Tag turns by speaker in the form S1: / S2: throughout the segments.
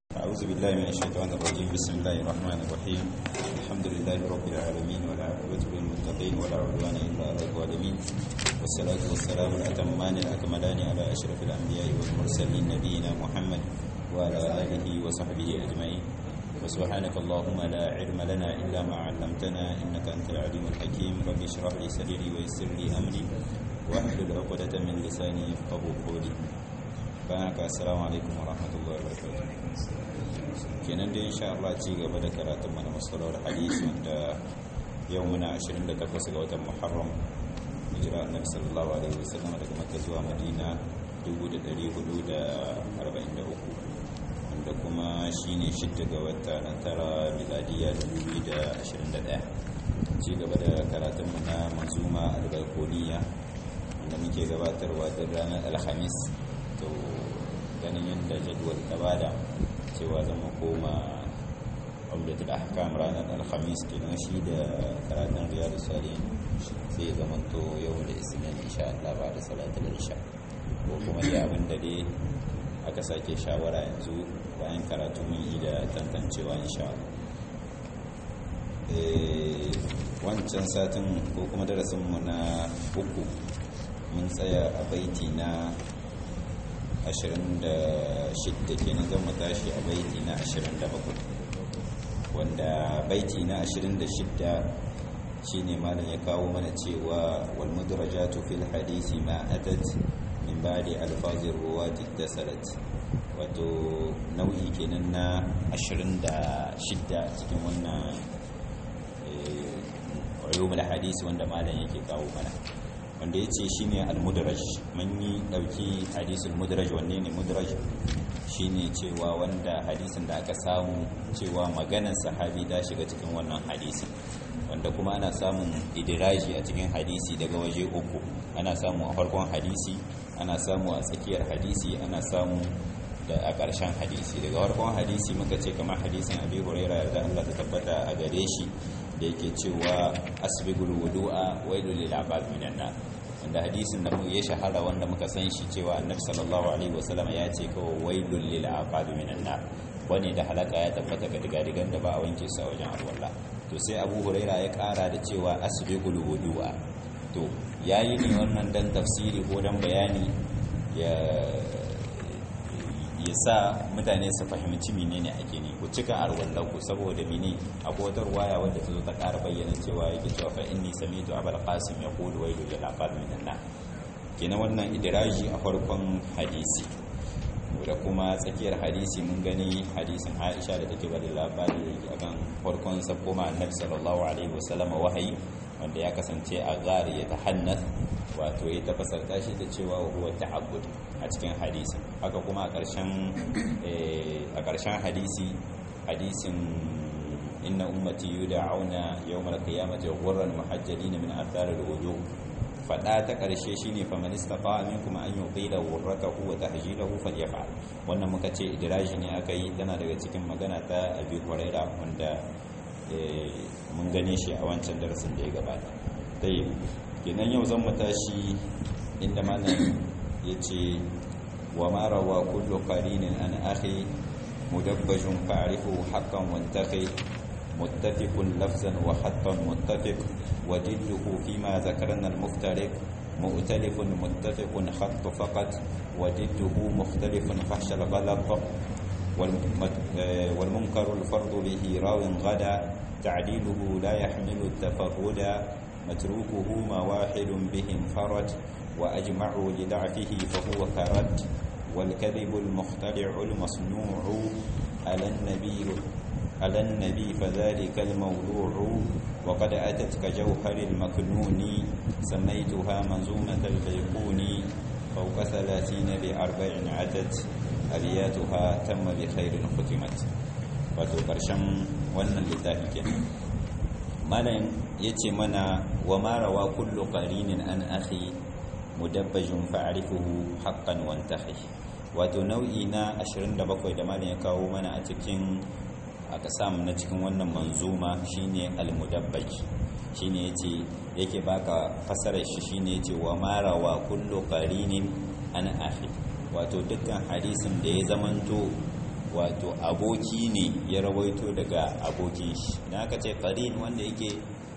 S1: أعوذ بالله من الشيطان الرجيم بسم الله الرحمن الرحيم الحمد لله رب العالمين والعاقبة للمتقين ولا عدوان إلا على الظالمين والصلاة والسلام الأتمان الأكملان على أشرف الأنبياء والمرسلين نبينا محمد وعلى آله وصحبه أجمعين وسبحانك اللهم لا علم لنا إلا ما علمتنا إنك أنت العليم الحكيم رب اشرح لي صدري ويسر لي أمري واحلل عقدة من لساني يفقه قولي bayan haka assalamu alaikum wa rahmatullahi wa barakatuh kenan da insha Allah ci gaba da karatun mana masalar hadisi wanda yau muna 28 ga watan Muharram hijira annabi sallallahu alaihi wasallam daga Makka zuwa Madina 1443 wanda kuma shine shidda ga wata na tara miladiya 2021 ci gaba da karatun mu na manzuma al-Baykuniya wanda muke gabatarwa da ranar Alhamis to ganin yadda jadwal ta bada cewa zama koma umdatul ahkam ranar alhamis kenan shi da karatun riyadu salihin sai zama to yau da isnin insha Allah ba da salatul isha ko kuma dai abin da dai aka sake shawara yanzu bayan karatu mun yi da tantancewa insha Allah wancan satin ko kuma darasinmu na uku mun tsaya a baiti na 26 kenan zan mu tashi a baiti na 27 wanda baiti na 26 shine malam ya kawo mana cewa wal mudrajatu fil hadisi ma atat min ba'di alfazir ruwati tasalat wato nau'i kenan na 26 cikin wannan ulumul hadisi wanda malam yake kawo mana wanda ya ce shi ne al-mudraj mun yi ɗauki hadisul mudraj wanne ne mudraj shi ne cewa wanda hadisin da aka samu cewa maganar sahabi ta shiga cikin wannan hadisi wanda kuma ana samun idiraji a cikin hadisi daga waje uku ana samu a farkon hadisi ana samu a tsakiyar hadisi ana samu da a ƙarshen hadisi daga farkon hadisi muka ce kamar hadisin abi huraira da Allah ta tabbata a gare shi da yake cewa asbigul wudu'a wailul lil abad minan nar wanda hadisin da ya shahara wanda muka san shi cewa annabi sallallahu alaihi wasallam ya ce kawai wailul lil abad minan nar wani da halaka ya tabbata ga digadigan da ba a wanke su a wajen alwala to sai abu huraira ya kara da cewa asbigul wudu'a to yayi ne wannan dan tafsiri ko dan bayani ya ya sa mutane su fahimci menene ake ne ku cika arwallar ku saboda mene akwai wata ruwaya wadda ta zo ta ƙara bayyana cewa yake cewa fa inni samitu abul qasim yaqulu wailu lil aqab minan nar kenan wannan idraji a farkon hadisi da kuma tsakiyar hadisi mun gani hadisin Aisha da take bada labari akan farkon sabko ma annabi sallallahu alaihi wasallam wahayi wanda ya kasance a gari ya tahannath wato ya tafasarta shi da cewa huwa ta'abbud a cikin hadisin haka kuma a ƙarshen a ƙarshen hadisi hadisin inna ummati yud'auna yawmal qiyamati ghurran muhajjalin min athar al-wudu fada ta ƙarshe shine fa man istata'a minkum an yuqila ghurratahu wa tahjilahu falyaf'al wannan muka ce idraji ne aka yi tana daga cikin magana ta Abi Hurairah wanda mun gane shi a wancan darasin da ya gabata dai kenan yau zan mu tashi inda malam yace wa ma rawa kullu qarinin an akhi mudabbajun fa'rifu haqqan wantaqi muttafiqun lafzan wa hattan muttafiq wa jidduhu fima zakarna al-muftariq مؤتلف متفق خط فقط وجده مختلف فحش الغلط والمنكر الفرض به راو غدا تعديله لا يحمل التفرد متروكه ما واحد به انفرد وأجمعوا لضعفه فهو كرد والكذب المخترع المصنوع على النبي على النبي فذلك الموضوع وقد أتت كجوهر المكنون سميتها منزومة البيقون فوق ثلاثين بأربع عدد أبياتها تم بخير ختمت wato ƙarshen wannan littafi kenan malam yace mana wa marawa kullu qarinin an akhi mudabbajun fa'rifuhu haqqan wantahi wato nau'i na 27 da malam ya kawo mana a cikin aka samu na cikin wannan manzuma shine al-mudabbaj shine yace yake baka fasarar shi shine yace wa marawa kullu qarinin an akhi wato dukkan hadisin da ya zamanto wato aboki ne ya rawaito daga abokin shi na ka ce qarin wanda yake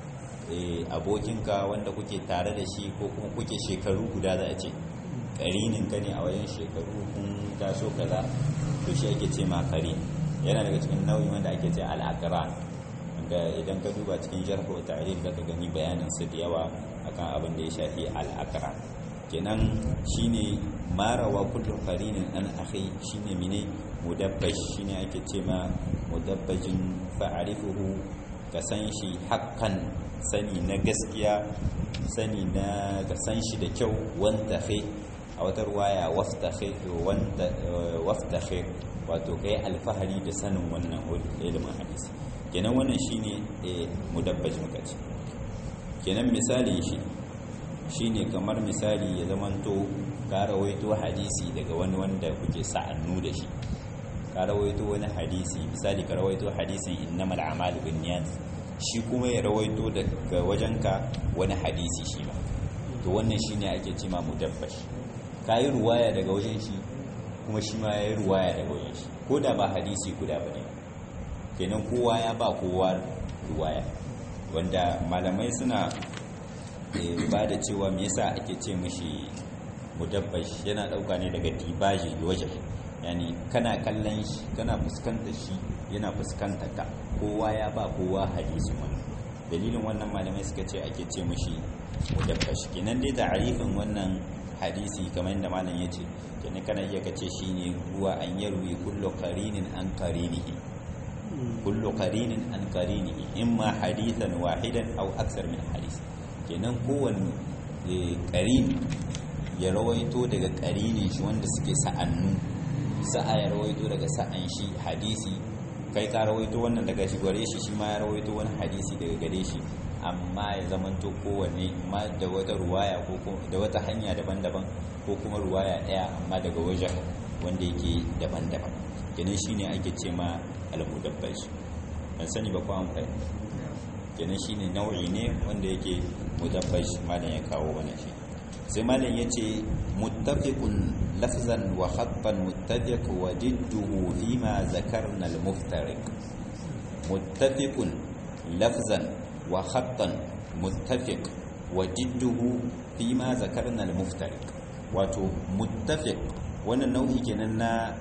S1: abokinka wanda kuke tare da shi ko kuma kuke shekaru guda za a ce karinin ka ne a wajen shekaru kun taso kaza to shi ake ce ma qarin yana daga cikin nau'i wanda ake ce al-aqran wanda idan ka duba cikin jarh wa ta'rif da ka gani bayanin su da yawa akan abin da ya shafi al-aqran kenan shine marawa kullu qarinin an akhi shine mine mudabbaj shine ake ce ma mudabbajin fa'arifuhu ka san shi haqqan sani na gaskiya sani na ka san shi da kyau wanda kai a wata ruwaya waftakhi wanda waftakhi wato kai alfahari da sanin wannan ilimin hadisi kenan wannan shine mudabbaj muka ce kenan misali shi shine kamar misali ya zamanto ka rawaito hadisi daga wani wanda kuke sa'annu da shi ka rawaito wani hadisi misali ka rawaito hadisin innamal a'malu binniyat shi kuma ya rawaito daga wajenka wani hadisi shi ba to wannan shine ake cewa mudabbash kai ruwaya daga wajen shi kuma shi ma yayi ruwaya daga wajen shi ko da ba hadisi guda bane kenan kowa ya ba kowa ruwaya wanda malamai suna ba da cewa me yasa ake ce mishi mudabbash yana dauka ne daga dibaji waje yani kana kallon shi kana fuskantar shi yana fuskantar ka kowa ya ba kowa hadisin wannan dalilin wannan malamai suka ce ake ce mishi mudabbash kenan dai ta'arifin wannan hadisi kamar yadda malam ya ce kenan kana iya kace shine huwa an yarwi kullu qarinin an qarinihi kullu qarinin an qarinihi imma hadithan wahidan aw akthar min hadith kenan kowanne qarin ya rawaito daga qarinin shi wanda suke sa'annu sa'a ya rawaito daga sa'an shi hadisi kai ka rawaito wannan daga shi gare shi shi ma ya rawaito wani hadisi daga gare shi amma ya zamanto kowanne ma da wata ruwaya ko da wata hanya daban-daban ko kuma ruwaya daya amma daga wajen wanda yake daban-daban kenan shine ake ce ma al-mudabbaj ban sani ba ko an fahimta kenan shine nau'i ne wanda yake mudabbaj malam ya kawo wannan shi sai malam yace muttafiqun lafzan wa khattan muttafiq wa didduhu fima zakarna al-muftariq muttafiqun lafzan wa khattan muttafiq wa didduhu fima zakarna al-muftariq wato muttafiq wannan nau'i kenan na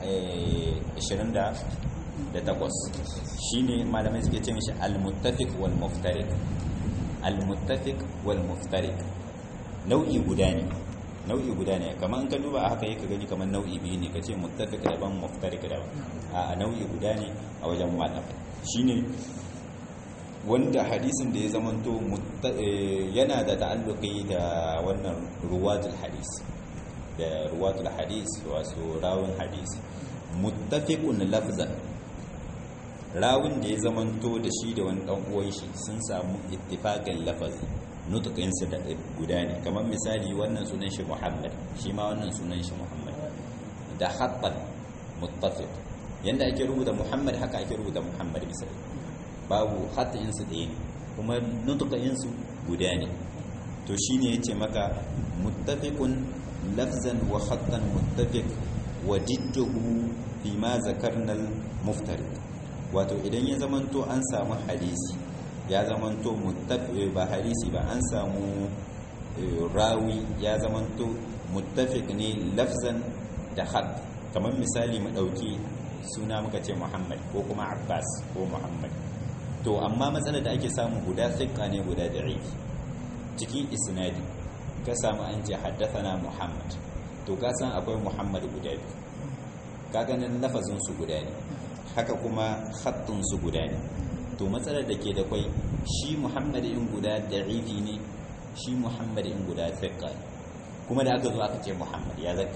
S1: 28 shine malamai suke ce mishi al-muttafiq wal muftariq al-muttafiq wal muftariq nau'i guda ne nau'i guda ne kamar an ka duba a haka yake gani kamar nau'i biyu ne kace muttafiq daban muftariq daban a nau'i guda ne a wajen malam shine wanda hadisin da ya zamanto yana da ta'alluqi da wannan ruwatul hadis da ruwatul hadis wasu rawun hadis muttafiqun lafzan rawun da ya zamanto da shi da wani dan uwan shi sun samu ittifaqan lafazi nutukin su da guda ne kamar misali wannan sunan shi Muhammad shi ma wannan sunan shi Muhammad da khattan muttafiq yanda ake rubuta Muhammad haka ake rubuta Muhammad misali babu khatin su ɗaya kuma nutukin su guda ne to shine yace maka muttafiqun lafzan wa khattan muttafiq wa jidduhu fi ma zakarna al-muftariq wato idan ya zamanto an samu hadisi ya zamanto muttafiq ba hadisi ba an samu rawi ya zamanto muttafiq ne lafzan da khat kamar misali mu dauki suna muka ce Muhammad ko kuma Abbas ko Muhammad to amma matsalar da ake samu guda thiqqa ne guda da'if cikin isnadi ka samu an ce haddathana Muhammad to ka san akwai Muhammad guda biyu ka ganin lafazin su guda ne haka kuma khattun su guda ne to matsalar da ke da kwai shi Muhammad in guda da'ifi ne shi Muhammad in guda thiqqa kuma da aka zo aka ce Muhammad ya zaka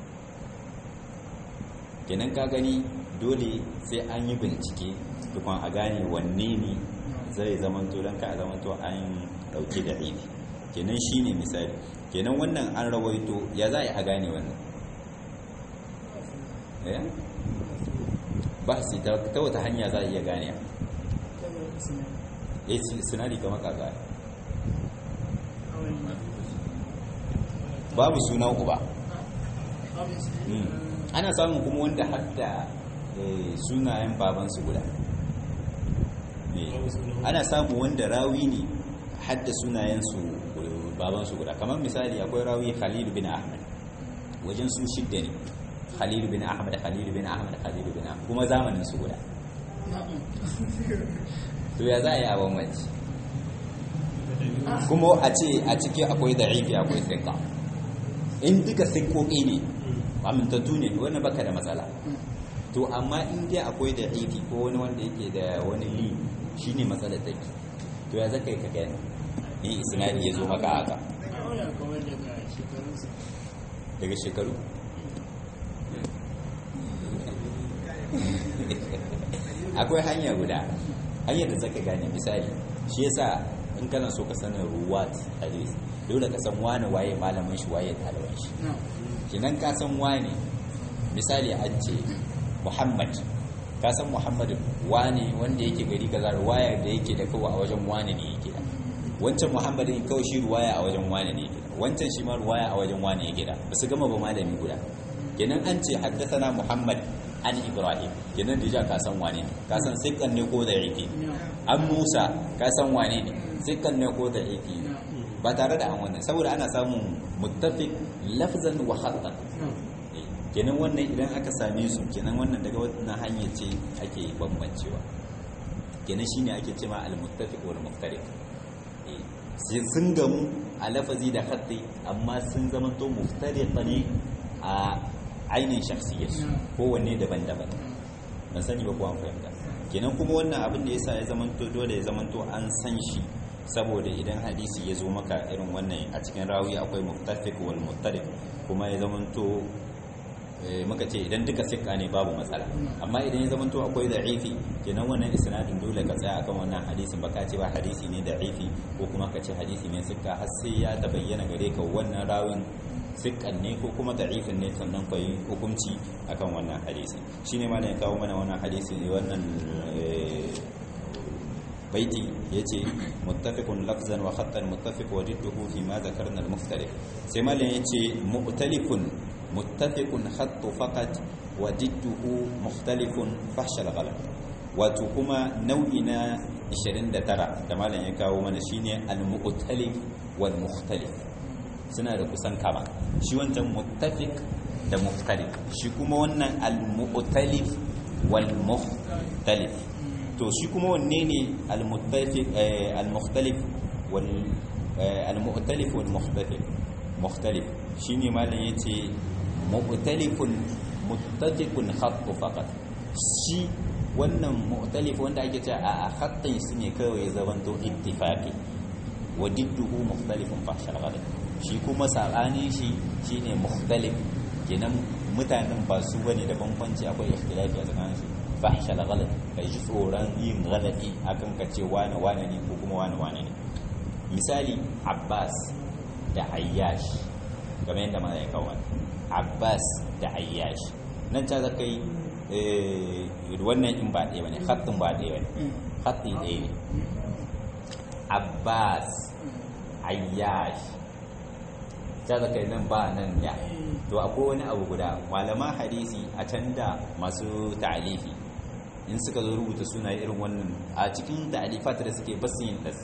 S1: kenan ka gani dole sai an yi bincike tukun a gane wanne ne zai zamanto don ka zamanto an dauke da ifi kenan shi ne misali kenan wannan an rawaito ya za a gane wannan ba su ta wata hanya za a iya gane ya ce sinari kama kaga babu sunan uba ana samun kuma wanda hadda sunayen babansu guda ana samu wanda rawi ne hadda sunayensu babansu guda kamar misali akwai rawi khalil bin ahmad wajen su shidda ne khalil bin ahmad khalil bin ahmad khalil bin ahmad kuma zamanin su guda to ya za a yi a bambanci kuma a ce a ciki akwai da'ifi akwai sikka in duka sikkoki ne amintattu ne wani baka da matsala to amma in dai akwai da'ifi ko wani wanda yake da wani li shine matsalar take to ya zaka yi ka gani in isnadi ya zo maka haka daga shekaru akwai hanya guda hanyar da zaka gane misali shi yasa in kana so ka sanin ruwat hadis dole ka san wani waye malamin shi waye ɗaliban shi kinan ka san wani misali an ce muhammad ka san muhammad wani wanda yake gari kaza ruwaya da yake da kawai a wajen wani ne yake da wancan muhammadin kawai shi ruwaya a wajen wani ne yake da wancan shi ma ruwaya a wajen wani yake da ba su gama ba malami guda kenan an ce haddasa muhammad an ibrahim kenan da ka san wane ne ka san sikkan ne ko da yake an musa ka san wane ne sikkan ne ko da yake ba tare da an wannan saboda ana samun muttafiq lafzan wa khattan kenan wannan idan aka same su kenan wannan daga wannan hanyar ce ake bambancewa kenan shine ake cewa al-muttafiq wal muftariq sun gamu a lafazi da khatti amma sun zamanto muftariqa ne a ainihin shakhsiyar kowanne daban-daban ban sani ba kuwa fahimta kenan kuma wannan abin da yasa ya zamanto dole ya zamanto an san shi saboda idan hadisi ya zo maka irin wannan a cikin rawi akwai muttafiq wal muttarif kuma ya zamanto muka ce idan duka sikka ne babu matsala amma idan ya zamanto akwai da'ifi kenan wannan isnadin dole ka tsaya akan wannan hadisin baka ce ba hadisi ne da'ifi ko kuma ka ce hadisi ne sikka har sai ya tabayyana gare ka wannan rawin sikkan ne ko kuma da'ifin ne sannan ka yi hukunci akan wannan hadisi shine ma ne kawo mana wannan hadisi ne wannan baiti yace muttafiqun lafzan wa khattan muttafiq wa jidduhu fi ma zakarna al-mukhtalif sai malam yace mu'talifun muttafiqun khattu faqat wa jidduhu mukhtalifun fahsha al-ghalat wato kuma nau'i na 29 da malam ya kawo mana shine al-mu'talif wal mukhtalif suna da kusan kama shi wancan muttafiq da mukhtalif shi kuma wannan al-mu'talif wal mukhtalif to shi kuma wanne ne al-muttafiq al-mukhtalif wal al-mu'talif wal mukhtalif mukhtalif shine malam yace mu'talifun muttafiqun khattu faqat shi wannan mu'talif wanda ake cewa a khattin su ne kawai ya zamanto ittifaqi wa didduhu mukhtalifun fahshal ghalat shi kuma sabanin shi shine mukhtalif kenan mutanen ba su bane da bambanci akwai ikhtilafi a tsakanin su fahshal ghalat kai ji tsoron yin ghalati akan ka ce wane wane ne ko kuma wane wane ne misali abbas da ayyash kamar yadda ma ya kawo abbas da ayyash nan ta zaka yi wannan in ba ɗaya bane khatin ba ɗaya bane khatti ɗaya ne abbas ayyash ta zaka yi nan ba nan ya to akwai wani abu guda malaman hadisi a can da masu ta'alifi in suka zo rubuta suna irin wannan a cikin ta'alifat da suke basu yin das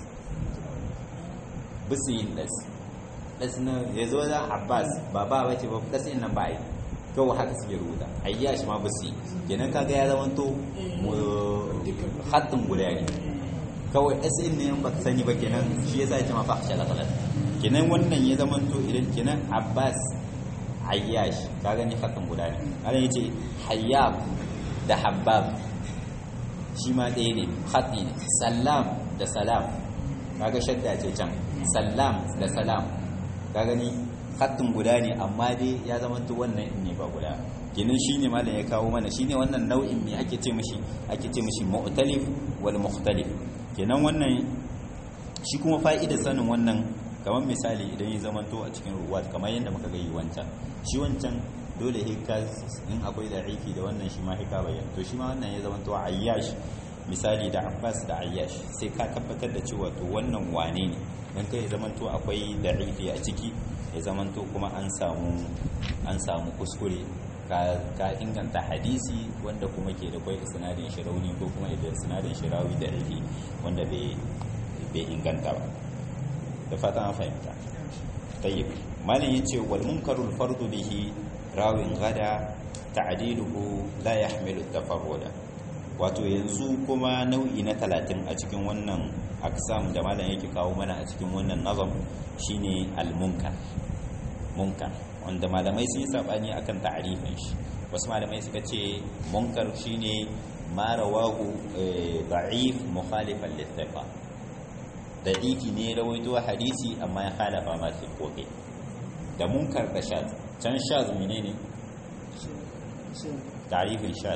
S1: basu yin das das na ya zo da abbas ba ba bace ba das in nan ba yi kawai haka suke rubuta ayyash ma basu yi kenan kaga ya zama to haddin guda ne kawai das in ne ba ka sani ba kenan shi yasa ya ce ma fahsha la kalat kenan wannan ya zama to idan kenan abbas ayyash ka gani haddin guda ne ana yace hayyab da habbab shi ma ɗaya ne haɗi ne salam da salam kaga shadda ce can salam da salam ka gani haɗin guda ne amma dai ya zama to wannan ne ba guda ginin shi ne malam ya kawo mana shi ne wannan nau'in ne ake ce mishi ake ce mishi mu'talif wal mukhtalif kenan wannan shi kuma fa'idar sanin wannan kamar misali idan ya zama to a cikin ruwat kamar yadda muka ga yi wancan shi wancan dole hika in akwai da'ifi da wannan shi ma hika bayan to shi ma wannan ya zama to ayyash misali da abbas da ayyash sai ka tabbatar da cewa to wannan wane ne dan kai zaman to akwai da'ifi a ciki ya zaman to kuma an samu an samu kuskure ka inganta hadisi wanda kuma ke da kwai sinadin shi rauni ko kuma idan sinadin shi rawi da rufi wanda bai inganta ba da fatan an fahimta tayyib malin yace wal munkarul fardu bihi rawin gada ta'diluhu la yahmilu tafarruda wato yanzu kuma nau'i na talatin a cikin wannan aksam da malam yake kawo mana a cikin wannan nazam shine al-munkar munkar wanda malamai sun yi sabani akan ta'arifin shi wasu malamai suka ce munkar shine ma rawahu da'if mukhalifan littafa da'ifi ne rawaito hadisi amma ya khalafa ma koke da munkar da shaz can shaz menene ta'arifin shaz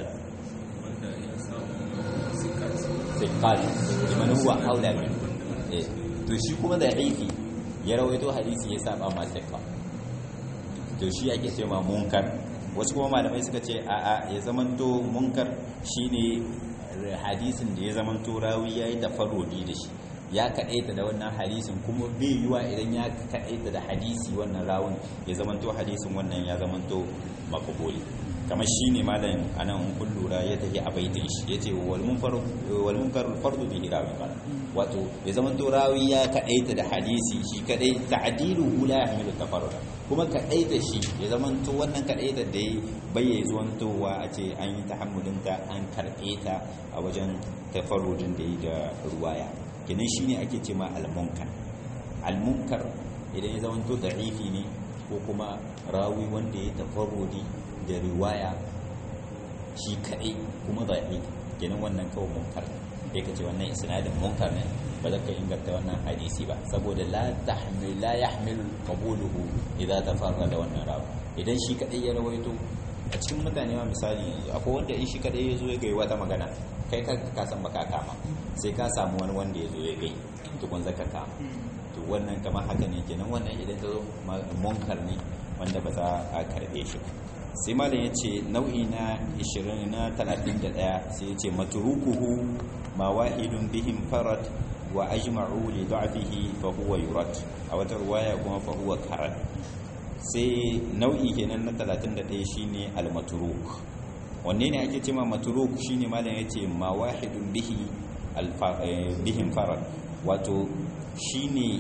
S1: siqal liman huwa aula min to shi kuma da'ifi ya rawaito hadisi ya saba ma siqal to shi ake ce ma munkar wasu kuma malamai suka ce a'a ya zamanto munkar shine hadisin da ya zamanto rawi yayi tafarrudi da shi ya kaɗaita da wannan hadisin kuma bai yiwa idan ya kaɗaita da hadisi wannan rawun ya zamanto hadisin wannan ya zamanto makabuli kamar shi ne malam anan kun lura ya tafi a baitin shi ya ce wal munkar fardu bi rawi wato ya zamanto rawi ya kaɗaita da hadisi shi kaɗai ta'dilu la yahmilu tafarruda kuma kaɗaita shi ya zamanto wannan kaɗaita da ya bayyaye zuwantowa a ce an yi tahammulinta an karɓe ta a wajen tafarrudin da yi da ruwaya kenan shine ake ce ma al-munkar al-munkar idan ya zamanto da'ifi ne ko kuma rawi wanda ya tafarrudi da riwaya shi kaɗai kuma da'ifi kenan wannan kawai munkar sai ka ce wannan isnadin munkar ne ba za ka inganta wannan hadisi ba saboda la tahmil la yahmil qabuluhu idza tafarrada wannan rawi idan shi kaɗai ya rawaito a cikin mutane ma misali akwai wanda in shi kaɗai ya zo ya gai wata magana kai ka ka san baka kama sai ka samu wani wanda ya zo ya gai tukun zaka kama to wannan kamar haka ne kenan wannan idan ta zo munkar ne wanda ba za a karbe shi sai malam ya ce nau'i na 20 na 31 sai ya ce matrukuhu ma wahidun bihim farad wa ajma'u li da'fihi fa huwa yurad a wata ruwaya kuma fa huwa karat sai nau'i kenan na 31 shine al-matruk wanne ne ake cewa matruk shine malam yace ma wahidun bihi bihim farad wato shine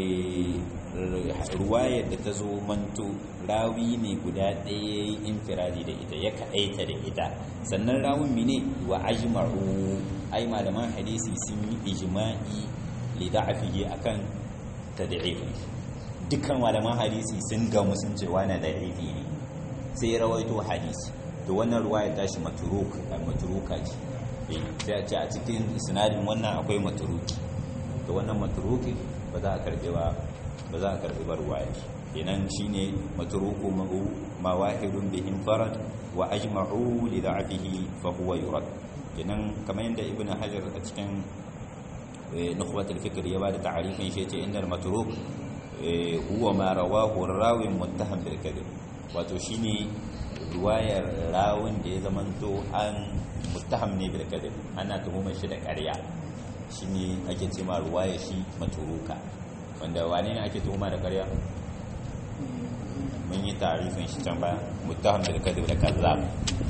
S1: ruwayar da ta zo manto rawi ne guda ɗaya infiradi da ita ya kaɗaita da ita sannan rawun mine wa ajma'u ai malaman hadisi sun yi ijma'i li da'afihi akan tad'ifin dukkan malaman hadisi sun gamu sun ce wani da'ifi ne sai rawaito hadisi to wannan ruwaya tashi maturuk maturuka ce sai a ce a cikin sinadin wannan akwai maturuki to wannan maturuki ba za a karbe ba ba za a karbe ba ruwaya kenan shine maturuku ma'u mawahidun bihim farad wa ajma'u li da'afihi fa huwa yurad kenan kamar yadda ibnu hajar a cikin nukhbatul fikr ya bada ta'arifin shi yace innal matruk huwa ma rawahu rawin muttaham bil kadhib wato shine ruwayar rawun da ya zamanto an muttaham ne bil kadhib ana tuhumar shi da ƙarya shine ake ce ma ruwaya shi maturuka wanda wane ne ake tuhuma da ƙarya mun yi tarifin shi can baya muttaham bil kadhib da kazzab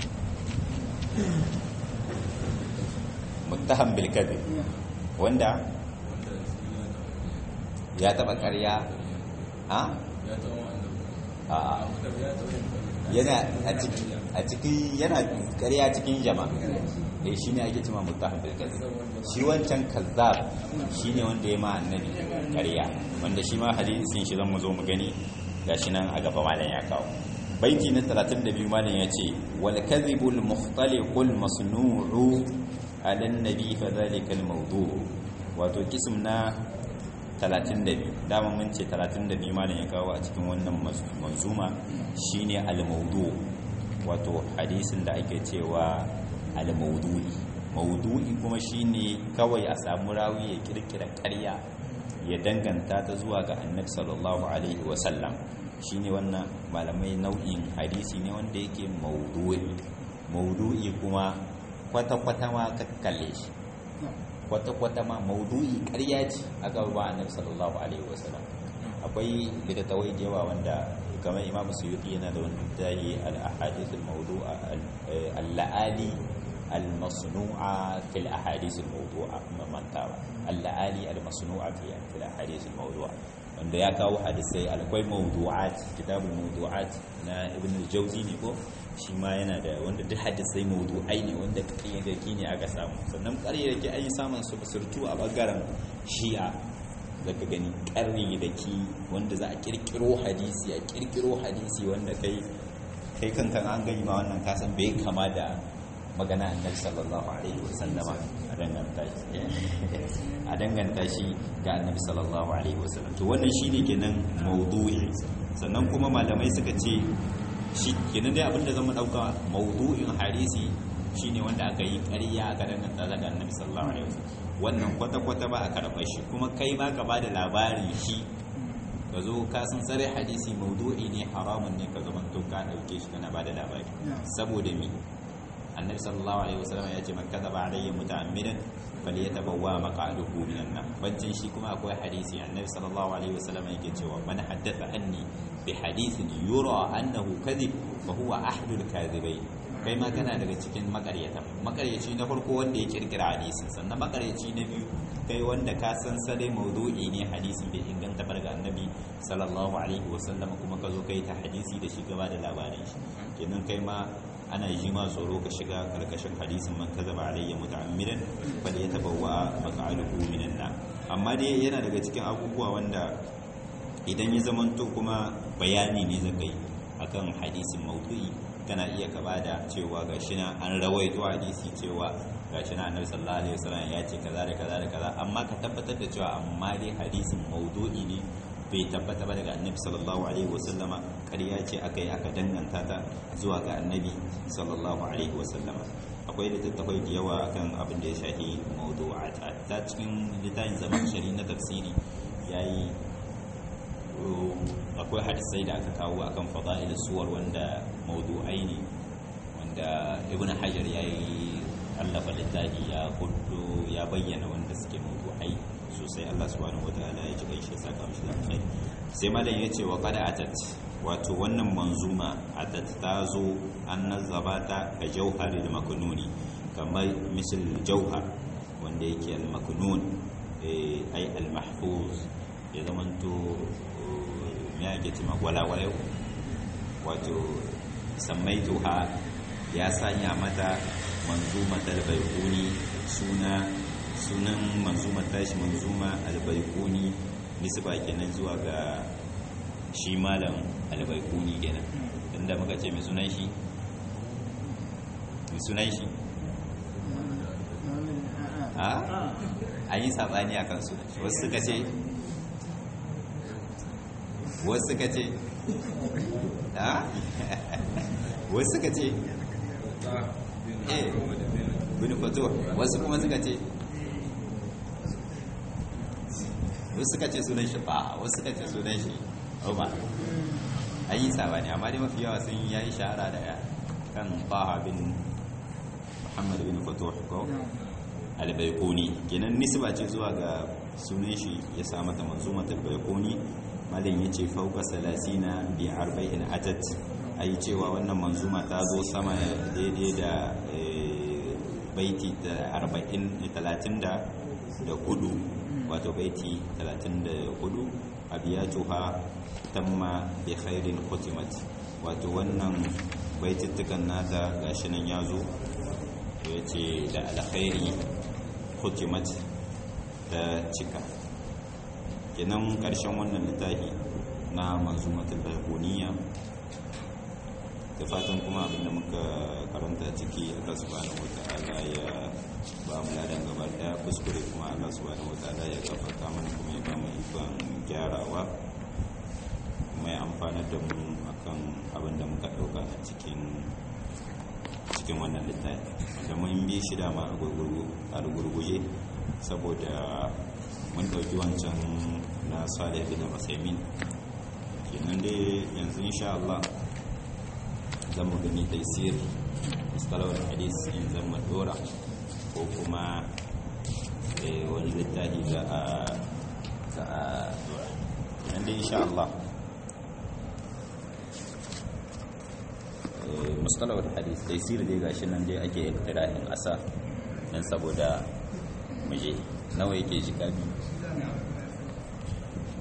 S1: muttaham bil kadhib wanda ya taba ƙarya a yana a cikin yana ƙarya cikin jama'a eh shine ake cewa muttaham bil kadhib shi wancan kazzab shine wanda ya ma annabi ƙarya wanda shi ma hadisin shi zan mu zo mu gani gashi nan a gaba malam ya kawo baiti na 32 malam ya ce wal kadhibul mukhtaliqul masnu'u ala an-nabi fa dhalika al-mawdu' wato kism na 32 dama mun ce 32 malam ya kawo a cikin wannan manzuma shine al-mawdu' wato hadisin da ake cewa al-mawdu'i mawdu'i kuma shine kawai a samu rawi ya kirkira ƙarya ya danganta ta zuwa ga annabi sallallahu alaihi wasallam shine wannan malamai nau'in hadisi ne wanda yake maudu'i maudu'i kuma kwata-kwata ma kalle shi kwata-kwata ma maudu'i ƙarya ce a gaba annabi sallallahu alaihi wasallam akwai littattafai da yawa wanda kamar imam suyuti yana da wani tahi al-ahadith al-mawdu'a al-la'ali al-masnu'a fil ahadith al-mawdu'a mamantawa al-la'ali al-masnu'a fil ahadith al-mawdu'a wanda ya kawo hadisai akwai mawdu'at kitabul mawdu'at na ibn al-jawzi ne ko shi ma yana da wanda duk hadisai mawdu'ai ne wanda kayyadaki ne aka samu sannan kayyadaki an yi samun su surtu a bangaren shi'a zaka gani kayyadaki wanda za a kirkiro hadisi a kirkiro hadisi wanda kai kai kankan an gani ma wannan kasan bai kama da magana annabi sallallahu alaihi wasallama a danganta shi a danganta shi ga annabi sallallahu alaihi wasallam to wannan shine kenan mawdu'i sannan kuma malamai suka ce shi kenan dai abinda zan dauka mawdu'in hadisi shine wanda aka yi ƙarya aka danganta daga annabi sallallahu alaihi wasallam wannan kwata kwata ba a karɓar shi kuma kai ma ka bada labarin shi ka zo ka san tsare hadisi mawdu'i ne haramun ne ka zama to ka dauke shi kana bada labari saboda mi annabi sallallahu alaihi wasallam ya ce man kadaba alayya muta'ammidan falyatabawwa maq'aduhu minan nar bancin shi kuma akwai hadisi annabi sallallahu alaihi wasallam yake cewa man haddatha anni bi hadithin yura annahu kadhib fa huwa ahdul kadhibain kai ma kana daga cikin makaryata makaryaci na farko wanda ya kirkira hadisin sannan makaryaci na biyu kai wanda ka san sare maudu'i ne hadisin bai inganta bar ga annabi sallallahu alaihi wasallam kuma ka zo kai ta hadisi da shi gaba da labarin shi kenan kai ma ana yi ma tsoro ka shiga karkashin hadisin man kazaba alayya muta'ammidan bal yatabawwa maq'aluhu minan nar amma dai yana daga cikin abubuwa wanda idan ya zamanto kuma bayani ne zaka yi akan hadisin maudu'i kana iya ka bada cewa gashi na an rawaito hadisi cewa gashi na annabi sallallahu alaihi wasallam ya ce kaza da kaza da kaza amma ka tabbatar da cewa amma dai hadisin maudu'i ne bai tabbata ba daga annabi sallallahu alaihi wasallama ƙarya ce aka yi aka danganta ta zuwa ga annabi sallallahu alaihi wasallama akwai littattafai da yawa akan abin da ya shafi mawdu'at ta cikin littafin zaman shari na tafsiri yayi akwai hadisai da aka kawo akan fada'il suwar wanda mawdu'ai ne wanda ibn hajar yayi allafa littafi ya kudu ya bayyana wanda suke mawdu'ai sosai Allah subhanahu wataala ya ji gaishe saka mishi da alkhairi sai malam yace wa qad atat wato wannan manzuma atat ta zo an nazaba ta ka jauharil maknuni kamar misal jauhar wanda yake al maknun ai al mahfuz ya zamanto ya ake cima walawalai wato sammaituha ya sanya mata manzuma talbaikuni suna sunan manzuma tashi manzuma albaikuni nisba kenan zuwa ga shi malam albaikuni kenan inda muka ce mai sunan shi mai sunan shi a an yi sabani a kan sunan shi wasu suka ce wasu suka ce a wasu suka ce eh bin fato wasu kuma suka ce wasu suka ce sunan shi ba wasu suka ce sunan shi umar an yi sabani amma dai mafi yawa sun yayi shahara da kan baha bin muhammad bin fatuh ko albaikuni kenan nisba ce zuwa ga sunan shi ya sa mata manzumat albaikuni malin yace fauka salasina bi arba'in atat ai cewa wannan manzuma ta zo sama daidai da baiti da arba'in talatin da hudu wato baiti 34 abiyatuha tamma bi khairin khutimat wato wannan baitittukan nata gashi nan yazo to yace da alkhairi khutimat ta cika kenan karshen wannan littafi na manzumatul baybuniya da fatan kuma abinda muka karanta ciki Allah subhanahu wataala ya ba mu ladan gaba daya kuskure kuma Allah subhanahu wataala ya gafarta mana kuma ya ba mu ikon gyarawa kuma ya amfana da mu akan abin da muka dauka a cikin cikin wannan littafi da mun bi shi dama a gurguje saboda mun dauki wancan na Salih bin Usaimin kenan dai yanzu insha Allah zan mu gani taisir mustalawar hadis in zan mu dora ko kuma wani littafi za a za a dora nan dai insha Allah mustalawar hadis dai sir dai gashi nan dai ake iktirahin asa dan saboda muje nawa yake shiga biyu